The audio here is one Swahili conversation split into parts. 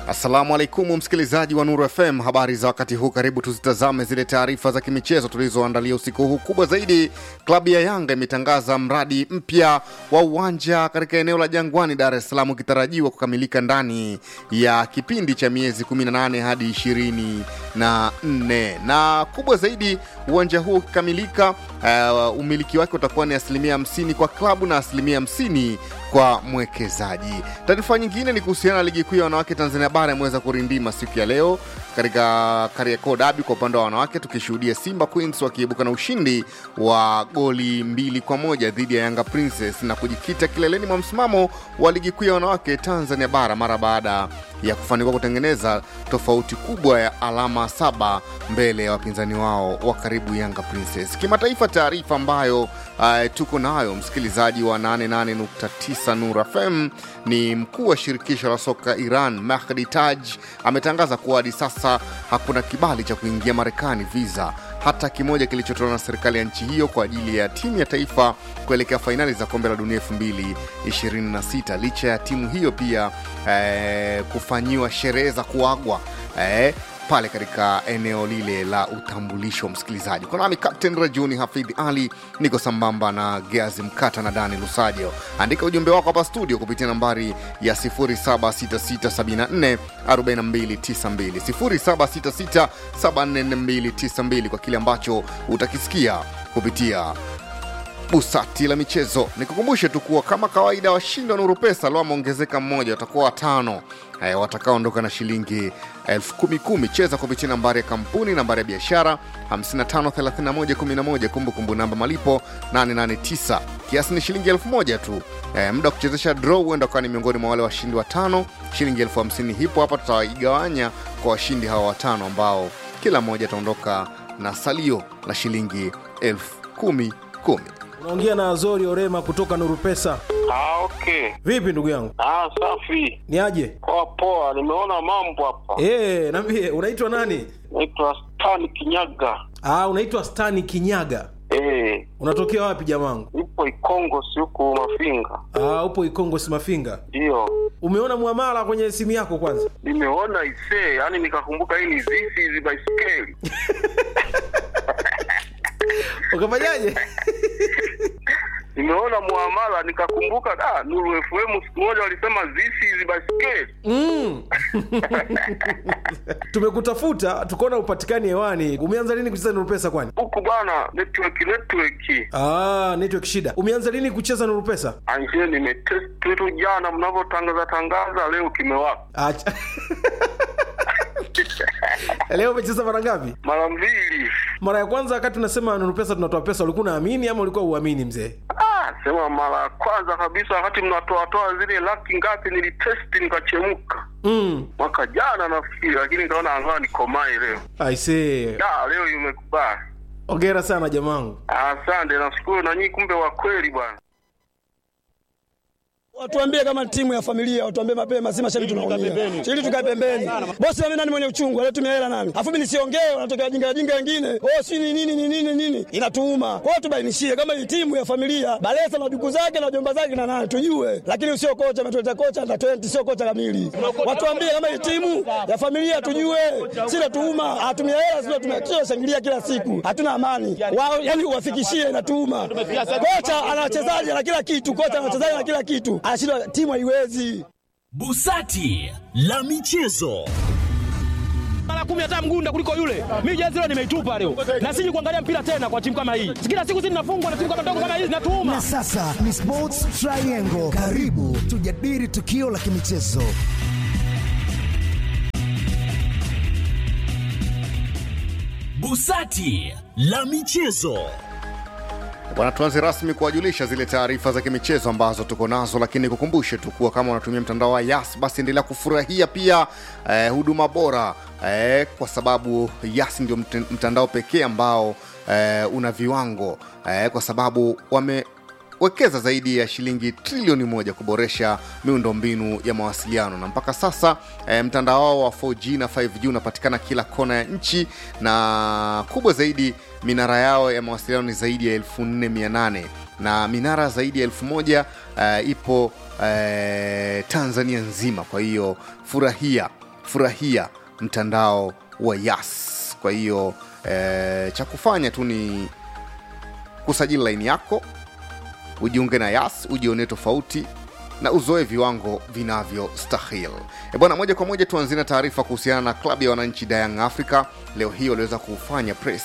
Assalamu alaikum msikilizaji wa Nuru FM, habari za wakati huu. Karibu tuzitazame zile taarifa za kimichezo tulizoandalia usiku huu. Kubwa zaidi, klabu ya Yanga imetangaza mradi mpya wa uwanja katika eneo la Jangwani, Dar es Salaam, ukitarajiwa kukamilika ndani ya kipindi cha miezi 18 hadi 24. Na kubwa zaidi, uwanja huo ukikamilika, uh, umiliki wake utakuwa ni asilimia 50 kwa klabu na asilimia 50 kwa mwekezaji. Taarifa nyingine ni kuhusiana na ligi kuu ya wanawake Tanzania bara imeweza kurindima siku ya leo katika Kariakoo Derby kwa upande wa wanawake, tukishuhudia Simba Queens wakiibuka na ushindi wa goli mbili kwa moja dhidi ya Yanga Princess na kujikita kileleni mwa msimamo wa ligi kuu ya wanawake Tanzania bara mara baada ya kufanikiwa kutengeneza tofauti kubwa ya alama saba mbele ya wapinzani wao wa karibu Yanga Princess. Kimataifa, taarifa ambayo uh, tuko nayo msikilizaji wa 88.9 Nur FM ni mkuu wa shirikisho la soka Iran Mahdi Taj ametangaza kuwa hadi sasa hakuna kibali cha kuingia Marekani visa hata kimoja kilichotolewa na serikali ya nchi hiyo kwa ajili ya timu ya taifa kuelekea fainali za kombe la dunia 2026 licha ya timu hiyo pia eh, kufanyiwa sherehe za kuagwa eh, pale katika eneo lile la utambulisho. Msikilizaji, kwa nami Captain Rajuni Hafidh Ali, niko sambamba na Geazi Mkata na Dani Lusajo. Andika ujumbe wako hapa studio kupitia nambari ya 0766744292 0766744292 kwa kile ambacho utakisikia kupitia busati la michezo. Nikukumbushe tu kuwa kama kawaida, washindi wa Nuru Pesa leo wameongezeka mmoja, watakuwa watano e, watakaoondoka na shilingi elfu kumi kumi. Cheza kupitia nambari ya kampuni, nambari ya biashara 553111, kumbukumbu namba malipo 889, kiasi ni shilingi elfu moja tu. E, muda wa kuchezesha draw huenda ukawa ni miongoni mwa wale washindi watano. Shilingi elfu hamsini hipo hapa, tutaigawanya kwa washindi hawa watano ambao kila mmoja ataondoka na salio la shilingi elfu kumi kumi. Unaongea na Azori Orema kutoka Nuru Pesa. Ah, okay. Vipi ndugu yangu, Ah, safi. ni aje? Poa poa, nimeona mambo hapa. Eh, niambie unaitwa nani? Naitwa Stan Kinyaga. Ah, unaitwa Stani Kinyaga. Eh, Unatokea wapi jamangu? nipo Ikongo si huku Mafinga. Ah, upo Ikongo Simafinga. Ndio. Umeona muamala kwenye simu yako kwanza? Nimeona isee, yani nikakumbuka hii ni zizi hizi baiskeli. Ukafanyaje? Nimeona muamala nikakumbuka ah, Nuru FM siku moja walisema zizi hizi baiskeli. Mm. Tumekutafuta tukaona upatikani hewani. Umeanza lini kucheza Nuru Pesa kwani? Huku bwana network network. Ah, network shida. Umeanza lini kucheza Nuru Pesa? Anje nimetest tu jana mnavyotangaza tangaza leo kimewaka. Acha. Leo umecheza mara ngapi? Mara mbili. Mara ya kwanza wakati unasema Nuru Pesa tunatoa pesa, ulikuwa unaamini ama ulikuwa uamini mzee? Ah, sema mara ya kwanza kabisa wakati mnatoatoa zile laki ngapi nilitesti nikachemka Mm. mwaka jana nafikiri, lakini nikaona angaa nikomae leo. I see. Da, leo imekubali. Hongera sana jamangu. Asante, nashukuru na nyinyi, kumbe wa kweli bwana. Watuambie kama timu ya familia, watuambie mapema, si mashabiki tunaumia. Ili tukae pembeni. Bosi mimi nani mwenye uchungu, anatumia hela nani? Alafu mimi nisiongee, wanatokea wajinga wajinga wengine. Oh, si ni nini ni nini nini? Inatuuma. Kwa hiyo tubainishie kama hii timu ya familia, Balesa na duku zake na jomba zake na nani tujue. Lakini usio kocha ametuleta kocha na 20 sio kocha kamili. Watuambie kama hii timu ya familia tujue. Si natuuma, atumia hela sio tumia shangilia kila siku. Hatuna amani. Wao yani uwafikishie inatuuma. Kocha ana wachezaji na kila kitu, kocha ana wachezaji na kila kitu. Anashindwa timu haiwezi. Busati la michezo. mara kumi hata mgunda kuliko yule. Mimi jezi leo nimeitupa leo, na siji kuangalia mpira tena kwa timu kama hii. Kila siku sisi tunafungwa na timu kama ndogo kama hizi, natuuma Na sasa ni Sports Triangle. Karibu tujadili tukio la kimichezo. Busati la michezo. Bwana, tuanze rasmi kuwajulisha zile taarifa za kimichezo ambazo tuko nazo, lakini kukumbushe tu kuwa kama unatumia mtandao wa Yas basi endelea kufurahia pia eh, huduma bora eh, kwa sababu Yas ndio mt- mtandao pekee ambao eh, una viwango eh, kwa sababu wame wekeza zaidi ya shilingi trilioni moja kuboresha miundombinu ya mawasiliano na mpaka sasa e, mtandao wao wa 4G na 5G unapatikana kila kona ya nchi na kubwa zaidi minara yao ya mawasiliano ni zaidi ya 4800 na minara zaidi ya 1000 uh, ipo uh, tanzania nzima kwa hiyo furahia furahia mtandao wa Yas. Kwa hiyo eh, cha kufanya tu ni kusajili laini yako, ujiunge na Yas, ujionee tofauti na uzoe viwango vinavyostahili. E bwana, moja kwa moja tuanzie na taarifa kuhusiana na klabu ya wananchi Young Africa. Leo hii waliweza kufanya press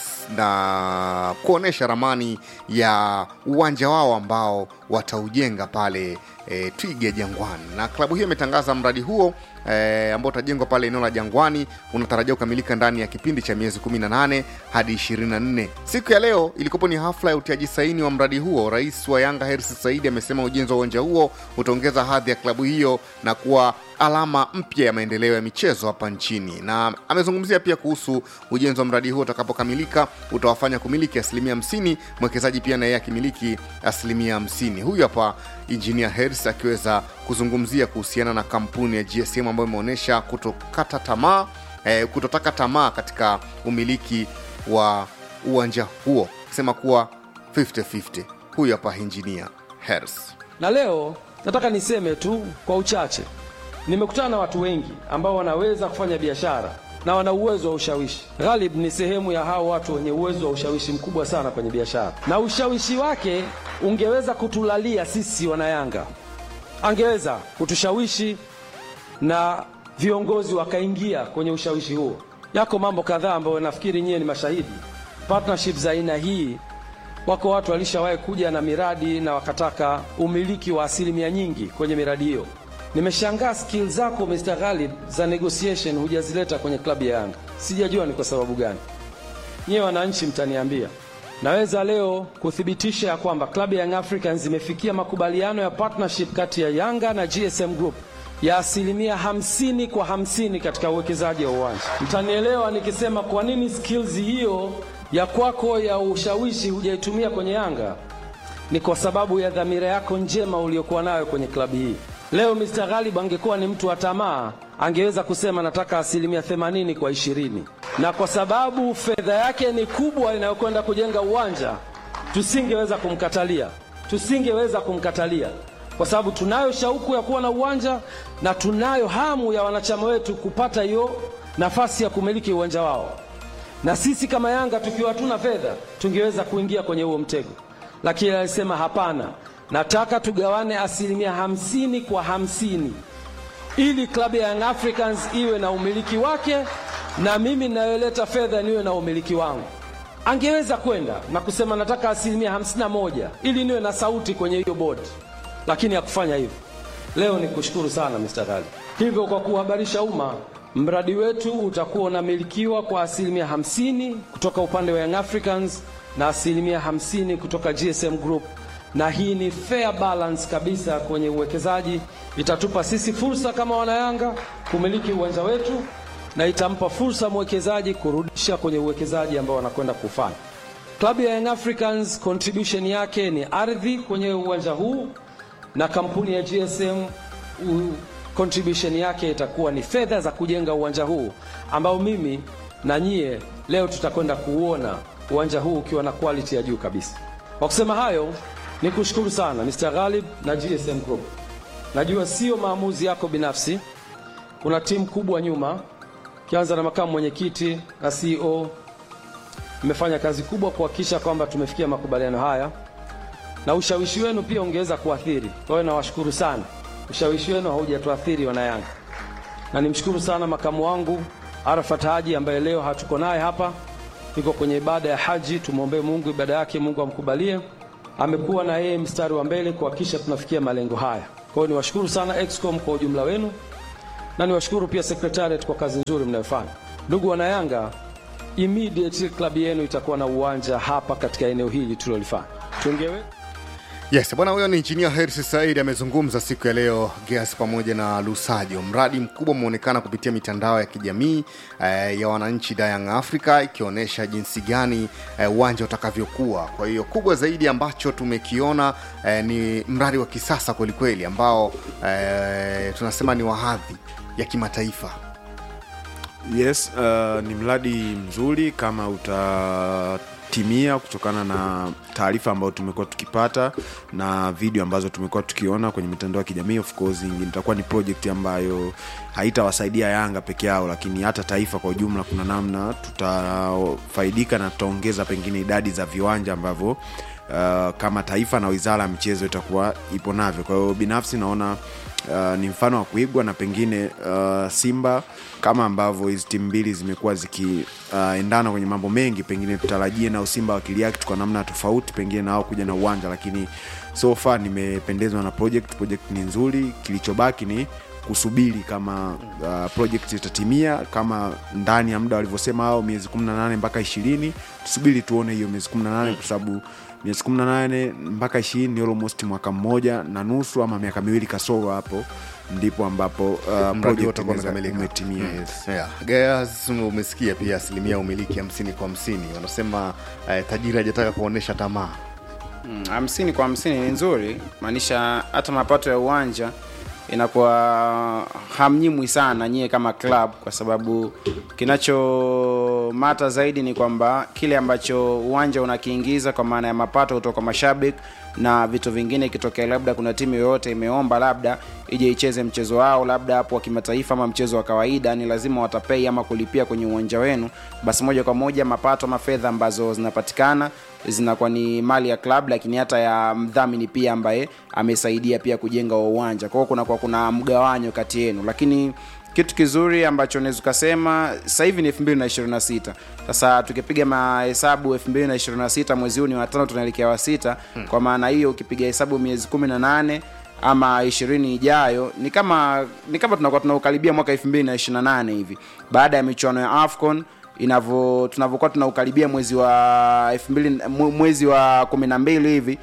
na kuonyesha ramani ya uwanja wao ambao wataujenga pale e, Twiga Jangwani, na klabu hiyo imetangaza mradi huo e, ambao utajengwa pale eneo la Jangwani unatarajiwa kukamilika ndani ya kipindi cha miezi 18 hadi 24. Siku ya leo ilikopo ni hafla ya utiaji saini wa mradi huo. Rais wa Yanga Hersi Saidi amesema ujenzi wa uwanja huo utaongeza hadhi ya klabu hiyo na kuwa alama mpya ya maendeleo ya michezo hapa nchini, na amezungumzia pia kuhusu ujenzi wa mradi huo utakapokamilika utawafanya kumiliki asilimia 50, mwekezaji pia naye akimiliki asilimia 50. Huyu hapa injinia Hers akiweza kuzungumzia kuhusiana na kampuni ya GSM ambayo imeonyesha kutokata tamaa eh, kutotaka tamaa katika umiliki wa uwanja huo, akisema kuwa 50-50. Huyu hapa injinia Hers. Na leo nataka niseme tu kwa uchache, nimekutana na watu wengi ambao wanaweza kufanya biashara na wana uwezo wa ushawishi. Ghalib ni sehemu ya hao watu wenye uwezo wa ushawishi mkubwa sana kwenye biashara, na ushawishi wake ungeweza kutulalia sisi wanayanga, angeweza kutushawishi na viongozi wakaingia kwenye ushawishi huo. Yako mambo kadhaa ambayo nafikiri nyie ni mashahidi. Partnership za aina hii, wako watu walishawahi kuja na miradi na wakataka umiliki wa asilimia nyingi kwenye miradi hiyo. Nimeshangaa skill zako Mr. Ghalib za negotiation hujazileta kwenye klabu ya Yanga. Sijajua ni kwa sababu gani. Nyie wananchi mtaniambia. Naweza leo kuthibitisha ya kwamba klabu ya Young Africans imefikia makubaliano ya partnership kati ya Yanga na GSM Group ya asilimia hamsini kwa hamsini katika uwekezaji wa uwanja. Mtanielewa nikisema kwa nini skills hiyo ya kwako ya ushawishi hujaitumia kwenye Yanga ni kwa sababu ya dhamira yako njema uliyokuwa nayo kwenye klabu hii. Leo Mr. Ghalib angekuwa ni mtu wa tamaa, angeweza kusema nataka asilimia 80 kwa ishirini, na kwa sababu fedha yake ni kubwa inayokwenda kujenga uwanja, tusingeweza kumkatalia, tusingeweza kumkatalia kwa sababu tunayo shauku ya kuwa na uwanja na tunayo hamu ya wanachama wetu kupata hiyo nafasi ya kumiliki uwanja wao, na sisi kama Yanga tukiwa hatuna fedha tungeweza kuingia kwenye huo mtego, lakini alisema hapana, nataka tugawane asilimia hamsini kwa hamsini ili klabu ya Young Africans iwe na umiliki wake na mimi ninayoleta fedha niwe na umiliki wangu. Angeweza kwenda na kusema nataka asilimia hamsini na moja ili niwe na sauti kwenye hiyo bodi, lakini hakufanya hivyo. Leo ni kushukuru sana Mr. Ghali. Hivyo kwa kuhabarisha umma, mradi wetu utakuwa unamilikiwa kwa asilimia hamsini kutoka upande wa Young Africans na asilimia hamsini kutoka GSM Group, na hii ni fair balance kabisa kwenye uwekezaji. Itatupa sisi fursa kama wanayanga kumiliki uwanja wetu na itampa fursa mwekezaji kurudisha kwenye uwekezaji ambao wanakwenda kufanya. Klabu ya Young Africans contribution yake ni ardhi kwenye uwanja huu na kampuni ya GSM u, contribution yake itakuwa ni fedha za kujenga uwanja huu ambao mimi na nyie leo tutakwenda kuuona uwanja huu ukiwa na quality ya juu kabisa. Kwa kusema hayo, ni kushukuru sana Mr. Ghalib na GSM Group. Najua sio maamuzi yako binafsi, kuna timu kubwa nyuma, kianza na makamu mwenyekiti na CEO. Mmefanya kazi kubwa kuhakikisha kwamba tumefikia makubaliano haya na ushawishi wenu pia ungeweza kuathiri. Kwa hiyo nawashukuru sana, ushawishi wenu haujatuathiri wanayanga, na nimshukuru sana makamu wangu Arafat Haji ambaye leo hatuko naye hapa, yuko kwenye ibada ya haji. Tumwombee Mungu ibada yake, Mungu amkubalie. Amekuwa na yeye mstari wa mbele kuhakikisha tunafikia malengo haya. Kwa hiyo niwashukuru sana Excom kwa ujumla wenu, na niwashukuru pia Secretariat kwa kazi nzuri mnayofanya. Ndugu wanayanga, immediately klabu yenu itakuwa na uwanja hapa katika eneo hili tulilolifanya. Tungewe Yes, bwana huyo ni injinia Hersi Said amezungumza siku ya leo Geas pamoja na Lusajo. Mradi mkubwa umeonekana kupitia mitandao ya kijamii eh, ya wananchi da Young Africa ikionyesha jinsi gani uwanja eh, utakavyokuwa. Kwa hiyo kubwa zaidi ambacho tumekiona eh, ni mradi wa kisasa kwelikweli ambao eh, tunasema ni wa hadhi ya kimataifa. Yes, uh, ni mradi mzuri kama uta imetimia kutokana na taarifa ambayo tumekuwa tukipata na video ambazo tumekuwa tukiona kwenye mitandao ya kijamii of course itakuwa ni project ambayo haitawasaidia yanga peke yao lakini hata taifa kwa ujumla kuna namna tutafaidika na tutaongeza pengine idadi za viwanja ambavyo uh, kama taifa na wizara ya michezo itakuwa ipo navyo kwa hiyo binafsi naona uh, ni mfano wa kuigwa na pengine uh, simba kama ambavyo hizi timu mbili zimekuwa zikiendana uh, kwenye mambo mengi pengine tutarajie nao simba wakiliact kwa namna tofauti pengine nao kuja na uwanja lakini so far nimependezwa na project project ni nzuri kilichobaki ni kusubiri kama uh, project itatimia kama ndani ya muda walivyosema hao miezi 18 mpaka ishirini tusubiri tuone hiyo miezi 18 kwa sababu miezi 18 mpaka ishirini ni almost mwaka mmoja na nusu ama miaka miwili kasoro hapo ndipo ambapo uh, Mradi project wote utakuwa inaweza- umekamilika. umetimia Mm. yes. Yeah. Gears, umesikia pia asilimia umiliki hamsini kwa hamsini wanasema eh, tajiri hajataka kuonyesha tamaa Mm, hamsini kwa hamsini ni nzuri maanisha hata mapato ya uwanja inakuwa hamnyimwi sana nyie kama club kwa sababu kinachomata zaidi ni kwamba kile ambacho uwanja unakiingiza kwa maana ya mapato kutoka kwa mashabiki na vitu vingine ikitokea labda kuna timu yoyote imeomba labda ije icheze mchezo wao labda hapo wa kimataifa ama mchezo wa kawaida ni lazima watapei ama kulipia kwenye uwanja wenu basi moja kwa moja mapato ama fedha ambazo zinapatikana zinakuwa ni mali ya club lakini hata ya mdhamini pia ambaye amesaidia pia kujenga huo uwanja kwa hiyo kunakuwa kuna mgawanyo kati yenu lakini kitu kizuri ambacho naweza ukasema sasa hivi ni 226 sasa tukipiga mahesabu 226 mwezi huu ni watano tunaelekea wa sita hmm. kwa maana hiyo ukipiga hesabu miezi 18 ama ishirini ijayo ni kama ni kama tunakuwa tunaukaribia mwaka 228 hivi baada ya michuano ya afcon inavyo tunavyokuwa tunaukaribia mwezi wa elfu mbili mwe- mwezi wa kumi na mbili hivi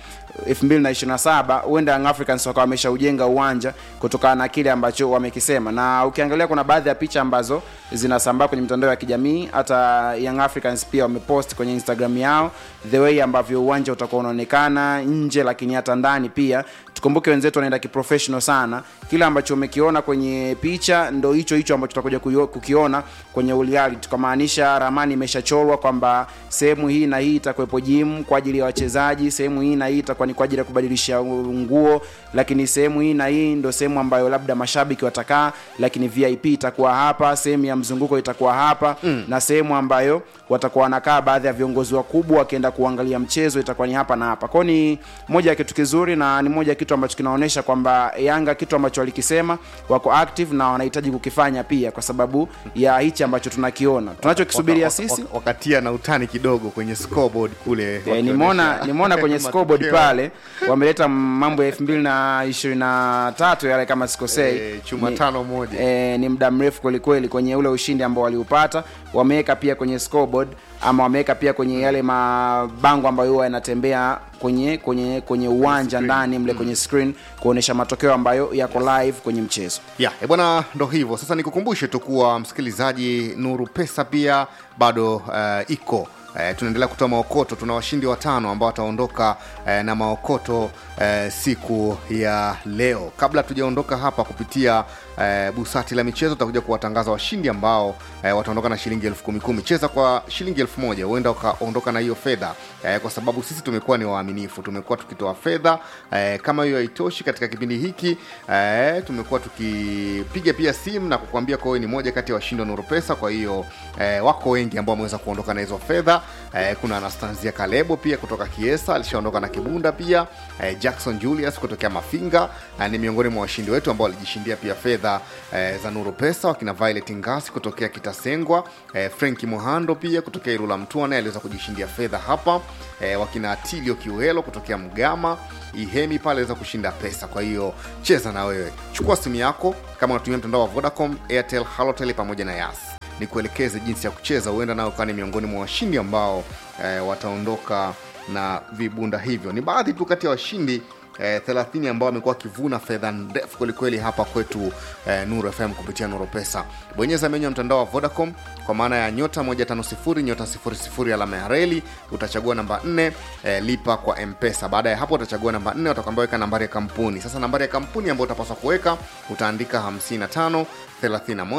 2027 huenda Young Africans wakawa wameshaujenga uwanja kutokana na kile ambacho wamekisema na ukiangalia kuna baadhi ya picha ambazo zinasambaa kwenye mitandao ya kijamii hata Young Africans pia wamepost kwenye Instagram yao the way ambavyo uwanja utakuwa unaonekana nje lakini hata ndani pia tukumbuke wenzetu wanaenda kiprofessional sana kile ambacho umekiona kwenye picha ndo hicho hicho ambacho tutakuja kuyo- kukiona kwenye reality kwa maanisha ramani imeshachorwa kwamba sehemu hii na hii itakuwepo gym kwa ajili ya wachezaji sehemu hii na hii itakuwa ni kwa ajili ya kubadilisha nguo lakini sehemu hii na hii ndo sehemu ambayo labda mashabiki watakaa lakini vip itakuwa hapa sehemu ya mzunguko itakuwa hapa mm. na sehemu ambayo watakuwa wanakaa baadhi ya viongozi wakubwa wakienda kuangalia mchezo itakuwa ni hapa na hapa kwao ni moja ya kitu kizuri na ni moja ya kitu ambacho kinaonyesha kwamba yanga kitu ambacho walikisema wako active na wanahitaji kukifanya pia kwa sababu ya hichi ambacho tunakiona tunachokisubiria Waka- waka- sisi waka- wakatia na utani kidogo kwenye scoreboard kule Eh, nimeona wakionyesha nimeona kwenye scoreboard matokeo. pale wameleta mambo ya elfu mbili na ishirini na tatu yale kama sikosei Eh, chuma Ni- tano moja. eh, ni muda mrefu kwelikweli kwenye ule ushindi ambao waliupata wameweka pia kwenye scoreboard ama wameweka pia kwenye yale mabango ambayo huwa yanatembea kwenye kwenye kwenye uwanja ndani mle kwenye screen kuonyesha matokeo ambayo yako live kwenye mchezo ya e bwana ndo hivyo sasa nikukumbushe tu kuwa msikilizaji nuru pesa pia bado uh, iko Uh, tunaendelea kutoa maokoto tuna washindi watano ambao wataondoka uh, na maokoto uh, siku ya leo kabla tujaondoka hapa kupitia uh, busati la michezo tutakuja kuwatangaza washindi ambao uh, wataondoka na shilingi elfu kumi kumi cheza kwa shilingi elfu moja huenda ukaondoka na hiyo fedha uh, kwa sababu sisi tumekuwa ni waaminifu tumekuwa tukitoa fedha uh, kama hiyo haitoshi katika kipindi hiki uh, tumekuwa tukipiga pia simu na kukuambia kwa wewe ni moja kati ya washindi wa nuru pesa kwa hiyo uh, wako wengi ambao wameweza kuondoka na hizo fedha uh, kuna anastanzia kalebo pia kutoka kiesa alishaondoka na kibunda pia uh, jackson julius kutokea mafinga uh, ni miongoni mwa washindi wetu ambao walijishindia pia fedha uh, za nuru pesa wakina violet ngasi kutokea kitasengwa uh, frenki mohando pia kutokea irula mtua naye aliweza kujishindia fedha hapa uh, wakina tilio kiuhelo kutokea mgama ihemi pale aliweza kushinda pesa kwa hiyo cheza na wewe chukua simu yako kama unatumia mtandao wa vodacom airtel halotel pamoja na yas nikuelekeze jinsi ya kucheza huenda nayo ukawa ni miongoni mwa washindi ambao eh, wataondoka na vibunda hivyo ni baadhi tu kati ya washindi eh, 30 ambao wamekuwa wakivuna fedha ndefu kwelikweli hapa kwetu eh, nuru fm kupitia nuru pesa bonyeza menyu ya mtandao wa vodacom kwa maana ya nyota 150 nyota 00 alama ya reli utachagua namba 4 eh, lipa kwa mpesa baada ya hapo utachagua namba 4 utakwambia weka nambari ya kampuni sasa nambari ya kampuni ambayo utapaswa kuweka utaandika 55 31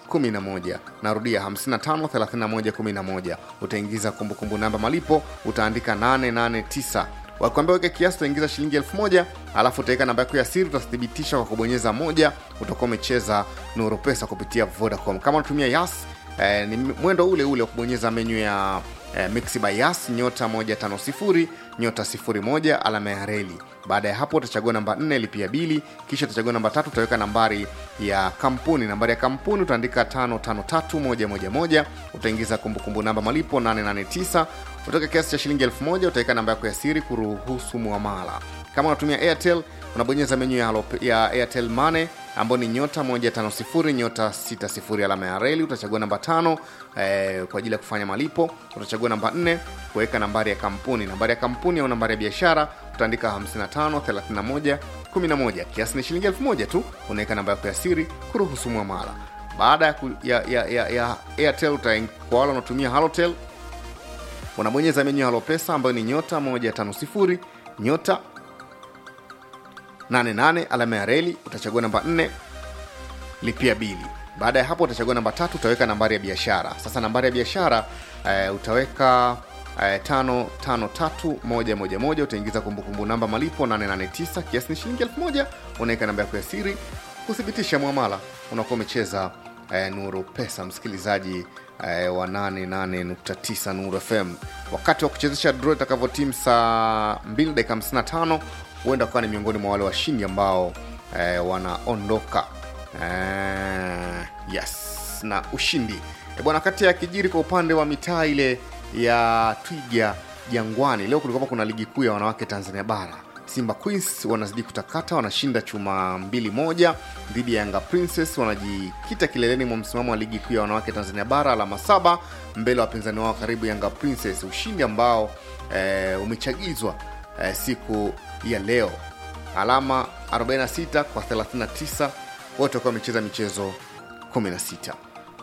11 narudia 55 31 11 utaingiza kumbukumbu namba malipo utaandika 889 wakwambia weke kiasi utaingiza shilingi elfu moja alafu utaweka namba yako ya siri utathibitisha kwa kubonyeza moja utakuwa umecheza nuru pesa kupitia vodacom kama unatumia yas eh, ni mwendo ule ule wa kubonyeza menyu ya eh, mix by yas nyota 150 nyota 01 alama ya reli baada ya hapo utachagua namba 4 lipia bili kisha utachagua namba tatu utaweka nambari ya kampuni nambari ya kampuni utaandika 553111 utaingiza kumbukumbu namba malipo 889 utaweka kiasi cha shilingi 1000 utaweka namba yako ya siri kuruhusu muamala kama unatumia airtel unabonyeza menyu ya, Halo- ya airtel money ambayo ni nyota 150 nyota 60 alama ya reli utachagua namba tano eh, kwa ajili ya kufanya malipo utachagua namba 4 kuweka nambari ya kampuni nambari ya kampuni au nambari ya biashara utaandika 55 31 11 kiasi ni shilingi 1000 tu unaweka namba yako ya siri kuruhusu muamala baada ya, ku- ya, ya, ya, ya airtel utaing- kwa wale wanaotumia halotel unabonyeza menyu ya halo pesa ambayo ni nyota 150 nyota 88 alama ya reli utachagua namba 4 lipia bili baada ya hapo utachagua namba tatu utaweka nambari ya biashara sasa nambari ya biashara eh, utaweka eh, tano tano tatu moja moja moja utaingiza kumbukumbu namba malipo 889 kiasi ni shilingi elfu moja unaweka namba yako ya siri kuthibitisha mwamala unakuwa umecheza eh, nuru pesa msikilizaji eh, wa 88.9 nuru fm wakati wa kuchezesha draw itakavyotimu saa 2 dakika 55 huenda ukawa ni miongoni mwa wale washindi ambao eh, wanaondoka eh, yes na ushindi e bwana kati ya kijiri kwa upande wa mitaa ile ya twiga jangwani leo kulikuwa kuna ligi kuu ya wanawake tanzania bara simba queens wanazidi kutakata wanashinda chuma mbili moja dhidi ya yanga princess wanajikita kileleni mwa msimamo wa ligi kuu ya wanawake tanzania bara alama saba mbele ya wapinzani wao karibu yanga princess ushindi ambao eh, umechagizwa eh, siku ya leo alama 46 kwa 39 wote wakiwa wamecheza michezo 16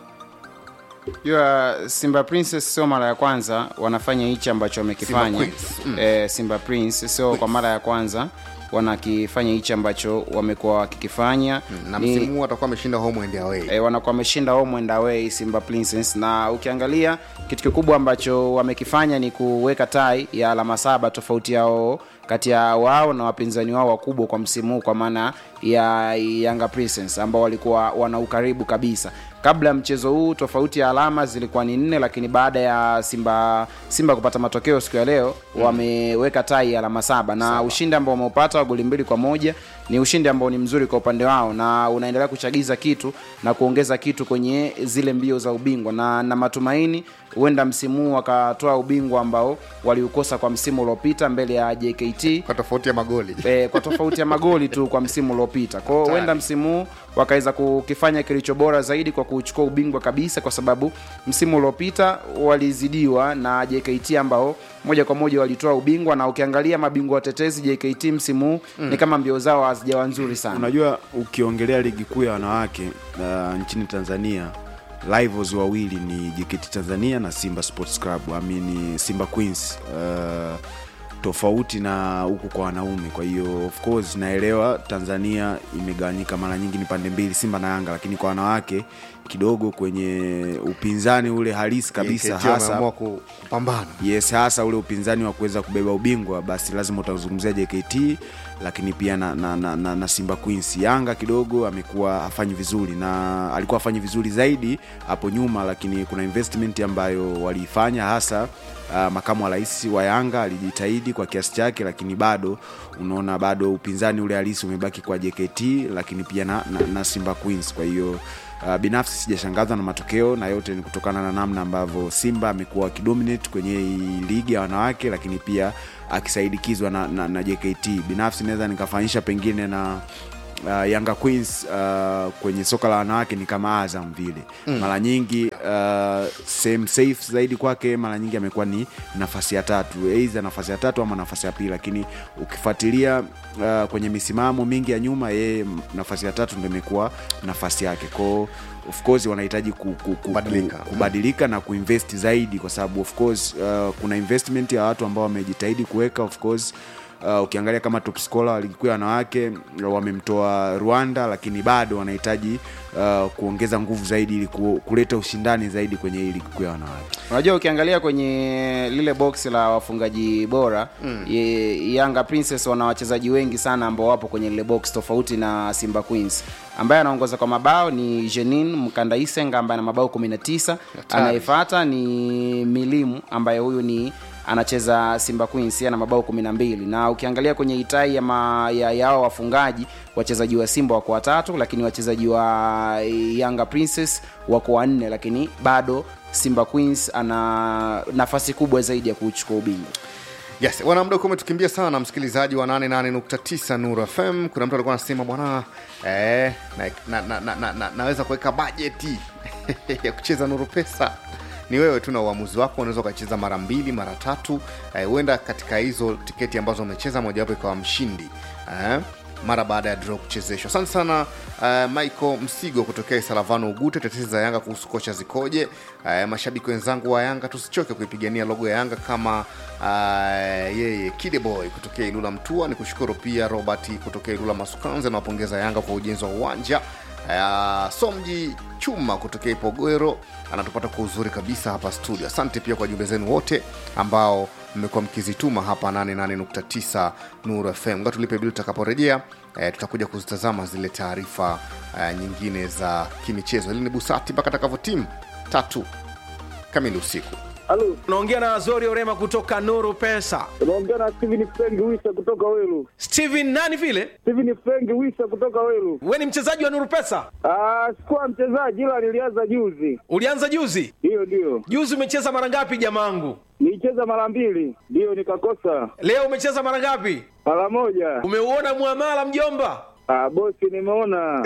jua simba princess sio mara ya kwanza wanafanya hichi ambacho wamekifanya Simba Queens, mm. eh, simba prince sio kwa mara ya kwanza wanakifanya hichi ambacho wamekuwa wakikifanya na Ni- msimu huu atakuwa ameshinda home and away e, wanakuwa wameshinda home and away simba princess na ukiangalia kitu kikubwa ambacho wamekifanya ni kuweka tai ya alama saba tofauti yao kati ya wao na wapinzani wao wakubwa kwa msimu huu kwa maana ya yanga princess ambao walikuwa wana ukaribu kabisa kabla ya mchezo huu tofauti ya alama zilikuwa ni nne lakini baada ya simba simba kupata matokeo siku ya leo mm. wameweka tai ya alama saba na Saba. ushindi ambao wameupata wa goli mbili kwa moja ni ushindi ambao ni mzuri kwa upande wao na unaendelea kuchagiza kitu na kuongeza kitu kwenye zile mbio za ubingwa na na matumaini huenda msimu huu wakatoa ubingwa ambao waliukosa kwa msimu uliopita mbele ya jkt kwa tofauti ya magoli e, kwa tofauti ya magoli tu kwa msimu uliopita kwao Hatari. huenda msimu huu wakaweza kukifanya kilicho bora zaidi kwa kuchukua ubingwa kabisa kwa sababu msimu uliopita walizidiwa na jkt ambao moja kwa moja walitoa ubingwa na ukiangalia mabingwa watetezi jkt msimu huu Mm. ni kama mbio zao hazijawa nzuri sana unajua ukiongelea ligi kuu ya wanawake uh, nchini tanzania rivals wawili ni jkt tanzania na simba sports club amini simba queens uh, tofauti na huku kwa wanaume kwa hiyo of course naelewa tanzania imegawanyika mara nyingi ni pande mbili simba na yanga lakini kwa wanawake kidogo kwenye upinzani ule halisi kabisa JKT hasa wameamua ku- kupambana yes hasa ule upinzani wa kuweza kubeba ubingwa basi lazima utazungumzia jkt lakini pia na, na, na, na, na simba queens yanga kidogo amekuwa hafanyi vizuri na alikuwa hafanyi vizuri zaidi hapo nyuma lakini kuna investment ambayo waliifanya hasa uh, makamu wa rais wa yanga alijitahidi kwa kiasi chake lakini bado unaona bado upinzani ule halisi umebaki kwa jkt lakini pia na, na, na simba queens kwa hiyo Uh, binafsi sijashangazwa na matokeo na yote ni kutokana na namna ambavyo simba amekuwa akidominate kwenye hii ligi ya wanawake lakini pia akisaidikizwa na, na, na jkt binafsi naweza nikafanyisha pengine na uh, yanga queens uh, kwenye soka la wanawake ni kama azam vile Mm. mm. mara nyingi uh, sehemu safe zaidi kwake mara nyingi amekuwa ni nafasi ya tatu eidha nafasi ya tatu ama nafasi ya pili lakini ukifuatilia uh, kwenye misimamo mingi ya nyuma yeye nafasi ya tatu ndo imekuwa nafasi yake kwao of course wanahitaji ku, ku, ku, Kubadilika. ku, kubadilika na kuinvest zaidi kwa sababu of course uh, kuna investment ya watu ambao wamejitahidi kuweka of course uh, ukiangalia kama top scorer wa ligi kuu ya wanawake wamemtoa rwanda lakini bado wanahitaji uh, kuongeza nguvu zaidi ili ku, kuleta ushindani zaidi kwenye hii ligi kuu ya wanawake unajua ukiangalia kwenye lile box la wafungaji bora mm. yanga princess wana wachezaji wengi sana ambao wapo kwenye lile box tofauti na simba queens ambaye anaongoza kwa mabao ni jenin mkandaisenga ambaye ana mabao 19 anayefata ni milimu ambaye huyu ni anacheza simba queens ana mabao 12 na ukiangalia kwenye itai ya, ma, ya yao wafungaji wachezaji wa simba wako watatu lakini wachezaji wa yanga princess wako wanne lakini bado simba queens ana nafasi kubwa zaidi ya kuchukua ubingwa yes bwana muda ukiwa umetukimbia sana msikilizaji wa 88.9 nuru fm kuna mtu alikuwa anasema bwana eh, na, na, na, na, na, na, naweza kuweka bajeti ya kucheza nuru pesa ni wewe tu na uamuzi wako unaweza ukacheza mara mbili mara tatu huenda eh, katika hizo tiketi ambazo umecheza mojawapo ikawa mshindi eh, mara baada ya draw kuchezeshwa asante sana uh, michael msigo kutokea isalavano ugute tetezi za yanga kuhusu kocha zikoje uh, mashabiki wenzangu wa yanga tusichoke kuipigania logo ya yanga kama uh, yeye kideboy kutokea ilula mtua ni kushukuru pia robert kutokea ilula masukanzi anawapongeza yanga kwa ujenzi wa uwanja Uh, somji chuma kutokea ipogwero anatupata kwa uzuri kabisa hapa studio asante pia kwa jumbe zenu wote ambao mmekuwa mkizituma hapa 88.9 nuru fm nga tulipe bili tutakaporejea eh, tutakuja kuzitazama zile taarifa eh, nyingine za kimichezo hili ni busati mpaka takavyotimu tatu kamili usiku Halo. Unaongea na Azori Orema kutoka Nuru Pesa. Unaongea na Steven Frank Wisa kutoka Welu. Steven nani vile? Steven Frank Wisa kutoka Welu. Wewe ni mchezaji wa Nuru Pesa? Ah, sikuwa mchezaji ila nilianza juzi. Ulianza juzi? Ndio ndio. Juzi umecheza mara ngapi jamangu? Nilicheza mara mbili, ndio nikakosa. Leo umecheza mara ngapi? Mara moja. Umeuona muamala mjomba? Ah, bosi nimeona.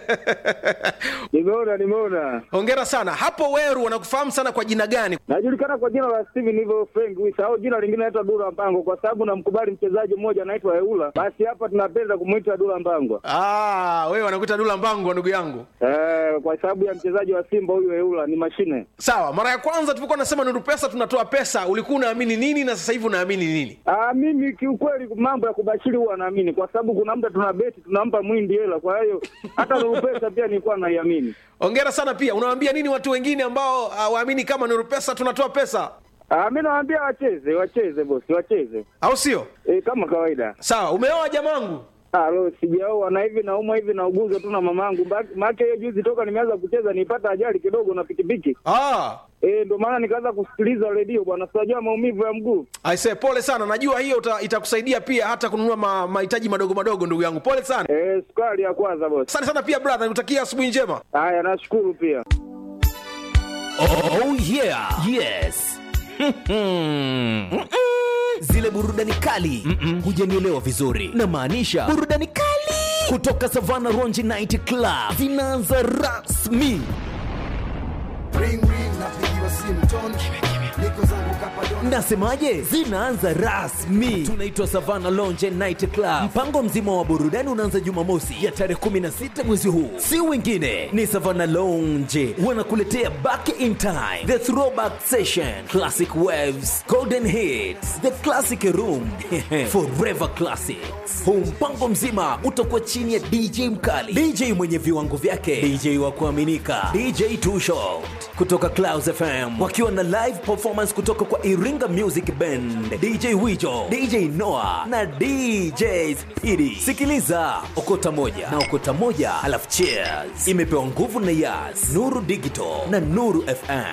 nimeona nimeona. Hongera sana. Hapo Weru wanakufahamu sana kwa jina gani? Najulikana kwa jina la Steven hivyo Frank Wisa au jina lingine naitwa Dula Mpango kwa sababu namkubali mchezaji mmoja anaitwa Eula. Basi hapa tunapenda kumuita Dula Mpango. Ah, wewe wanakuita Dula Mpango ndugu yangu. Eh, kwa sababu ya mchezaji wa Simba huyu Eula ni mashine. Sawa, mara ya kwanza tulipokuwa nasema Nuru Pesa tunatoa pesa, ulikuwa unaamini nini na sasa hivi unaamini nini? Ah, mimi kiukweli mambo ya kubashiri huwa naamini kwa sababu kuna muda tuna beti tunampa mwindi hela, kwa hiyo hata Nuru Pesa pia nilikuwa naiamini. Hongera sana pia. Unawaambia nini watu wengine ambao hawaamini kama Nuru Pesa tunatoa pesa? Ah, mimi nawaambia wacheze, wacheze bosi, wacheze. Au sio? E, kama kawaida. Sawa, umeoa jamangu? Alo, sijaoa na hivi naumwa hivi na uguzo tu na mamangu. Maana hiyo juzi toka nimeanza kucheza nipata ajali kidogo na pikipiki. Ah. Eh, ndio maana nikaanza kusikiliza redio bwana, sijajua maumivu ya mguu. Aise, pole sana. Najua hiyo uta, itakusaidia pia hata kununua ma, mahitaji madogo madogo ndugu yangu. Pole sana. Eh, sukari ya kwanza bosi. Asante sana pia brother, nikutakia asubuhi njema. Haya, nashukuru pia. Oh yeah. Yes. Zile burudani kali hujanielewa vizuri, na maanisha burudani kali kutoka Savana Ronji Night Club zinaanza rasmi. Ring ring napigiwa simu ton. Niko zangu kapadon. Nasemaje? Zinaanza rasmi. Tunaitwa Savana Lounge Night Club. Mpango mzima wa burudani unaanza Jumamosi ya tarehe 16 mwezi huu. Si wengine ni Savana Lounge wanakuletea Back in Time, The Throwback Session, Classic Waves, Golden Hits, The Classic Room, Forever Classics. Huu mpango mzima utakuwa chini ya DJ mkali, DJ mwenye viwango vyake, DJ wa kuaminika, DJ Two Shot kutoka Clouds FM wakiwa na live performance kutoka kwa Iringa Music Band, DJ Wijo, DJ Noah na DJ Speedy. Sikiliza okota moja na okota moja, alafu cheers. Imepewa nguvu na Yas, Nuru Digital na Nuru FM.